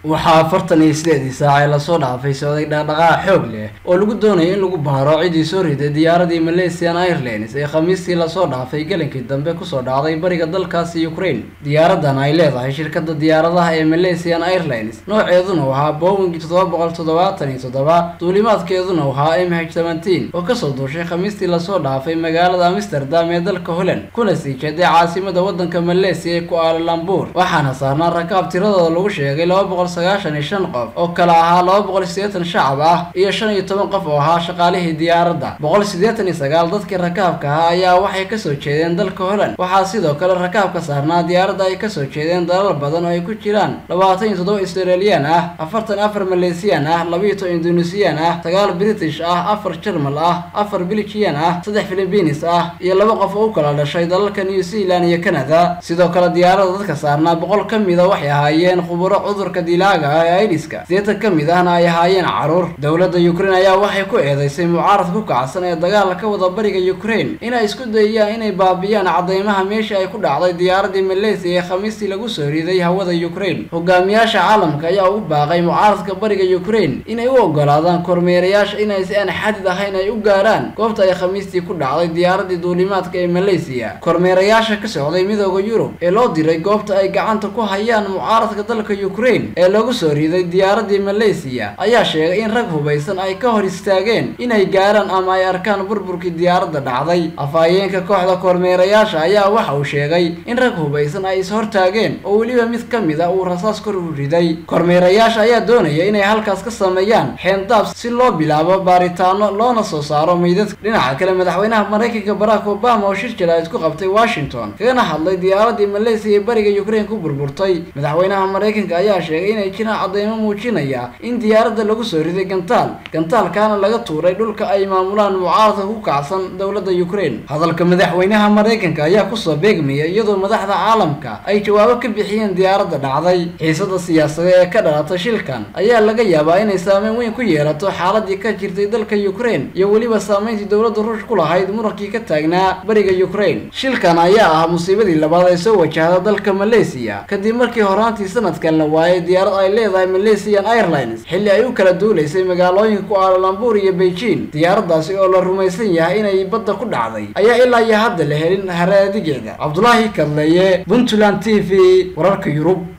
waxaa afartan iyo sideedii saac ee lasoo dhaafay socday dhaqdhaqaaq xoog leh oo lagu doonayo in lagu baaro cidii soo riday diyaaradii malaysian airlines ee khamiistii lasoo dhaafay gelinkii dambe kusoo dhacday bariga dalkaasi ukraine diyaaradan ay leedahay shirkada diyaaradaha ee malaysian airlines nooceeduna ahaa boeing toddoba boqol toddobaatan iyo toddoba duulimaadkeeduna ahaa m h seventeen oo kasoo duushay khamiistii lasoo dhaafay magaalada amsterdam ee dalka holland kuna sii jeeday caasimada wadanka malaysia ee kuaalalambuur waxaana saarnaa rakaab tiradooda lagu sheegay laba boqol sagaashan iyo shan qof oo kala ahaa laba boqol sideetan shacab ah iyo shan iyo toban qof oo ahaa shaqaalihii diyaaradda boqol siddeetan iyo sagaal dadkii rakaabka ahaa ayaa waxay kasoo jeedeen dalka holland waxaa sidoo kale rakaabka saarnaa diyaaradda ay kasoo jeedeen dalal badan oo ay ku jiraan labaatan iyo toddoba australian ah afartan afar malaysiyan ah labiiyo toban indonesian ah sagaal british ah afar jermal ah afar belgian ah saddex philibinis ah iyo laba qof oo u kala dhashay dalalka new zealand iyo canada sidoo kale diyaaradda dadka saarnaa boqol ka mida waxay ahaayeen khuburo cudurka dilaaga ah ee aidiska sideetan ka mid ahna ay ahaayeen caruur dowladda ukraine ayaa waxay ku eedeysay mucaarad ku kacsan ee dagaal ka wada bariga ukraine inay isku dayayaan inay baabiyaan cadeymaha meeshii ay ku dhacday diyaaradii malaysia ee khamiistii lagu soo riday hawada ukraine hogaamiyaasha caalamka ayaa ugu baaqay mucaaradka bariga ukraine inay u ogolaadaan kormeerayaasha inay si aan xadid ahayn ay u gaaraan goobta ay khamiistii ku dhacday diyaaradii duulimaadka ee malaysia kormeerayaasha ka socday midooda yurub ee loo diray goobta ay gacanta ku hayaan mucaaradka dalka ukraine ee lagu soo riday diyaaradii malaysia ayaa sheegay in rag hubaysan ay ka hor istaageen inay gaaraan ama ay arkaan burburkii diyaaradda dhacday afhayeenka kooxda kormeerayaasha ayaa waxa uu sheegay in rag hubaysan ay is-hortaageen oo weliba mid ka mid a uu rasaas kor u riday kormeerayaasha ayaa doonaya inay halkaas ka sameeyaan xeendaab si loo bilaabo baaritaano loona soo saaro meydadka dhinaca kale madaxweynaha maraykanka barack obama oo shir jalaad ku qabtay washington kagana hadlay diyaaradii malaysia ee bariga ukraine ku burburtay madaxweynaha maraykanka ayaa sheegay inay jiraan cadeymo muujinaya in diyaaradda lagu soo riday gantaal gantaalkaana laga tuuray dhulka ay maamulaan mucaaradka ku kacsan dowladda ukraine hadalka madaxweynaha maraykanka ayaa kusoo beegmaya iyadoo madaxda caalamka ay jawaabo ka bixiyeen diyaaradda dhacday xiisada siyaasadeed ee ka dhalatay shilkan ayaa laga yaabaa inay saameyn weyn ku yeelato xaaladii ka jirtay dalka ukraine iyo weliba saameyntii dowladda ruush ku lahayd murankii ka taagnaa bariga ukraine shilkan ayaa ah musiibadii labaad ay soo wajahda dalka malaysia kadib markii horaantii sanadkan la waayay diyaarad ay leedahay malaysian airlines xilli ay u kala duulaysay magaalooyinka kuaalalambuur iyo beijing diyaaraddaasi oo la rumaysan yahay inay badda ku dhacday ayaa ilaa iyo hadda la helin haraadigeeda cabdulaahi kadleeye puntland t v wararka yurub